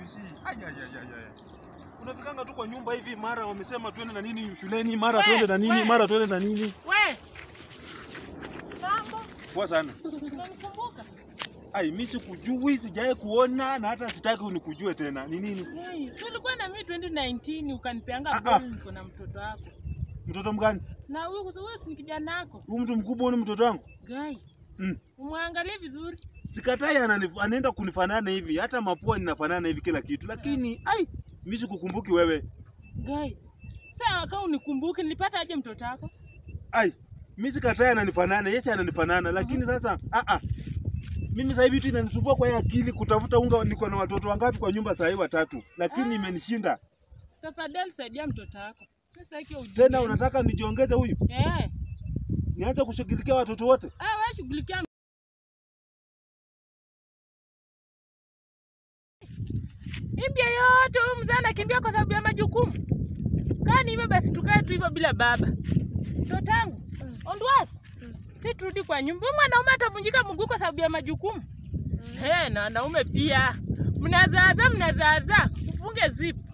Lucy. Ai ai ai ai. ai. Unafikanga tu kwa nyumba hivi mara wamesema twende na nini shuleni, mara We, twende na nini, we. mara twende na nini. We. Mambo, Poa sana. unanikumbuka? Ai, mimi sikujui, sijawahi kuona na hata sitaki unikujue tena. Ni nini? Hey, si ulikuwa na mimi 2019 ukanipeanga Ah, ah. ball niko na mtoto wako. Mtoto mgani? Na huyu huyu si ni kijana wako. Huyu mtu mkubwa ni mtoto wangu? Gai. Mm. Umwangalie vizuri. Sikatai ananif- anaenda kunifanana hivi, hata mapua ninafanana hivi kila kitu. Lakini ai, mimi sikukumbuki wewe. Gai. Sawa kama unikumbuke nilipata aje mtoto wako? Ai, mimi sikatai ananifanana, yeye ananifanana, lakini sasa a a mimi sasa hivi tu inanisumbua kwa hii akili kutafuta unga. Niko na watoto wangapi kwa nyumba sasa hivi? Watatu, lakini Ah. imenishinda Tafadhali saidia mtoto wako. Mimi sitaki ujue. tena. Unataka nijiongeze huyu, Eh. nianze kushughulikia watoto wote? Ah, wewe shughulikia Imbia yote huyu mzee anakimbia kwa sababu ya majukumu. Kaa ni hivyo basi tukae tu hivyo bila baba. Mtoto wangu, Ondwas. Si turudi kwa nyumba. Huyu mwanaume atavunjika mguu kwa sababu ya majukumu. He, na wanaume pia. Mnazaaza mnazaaza. Ufunge zip.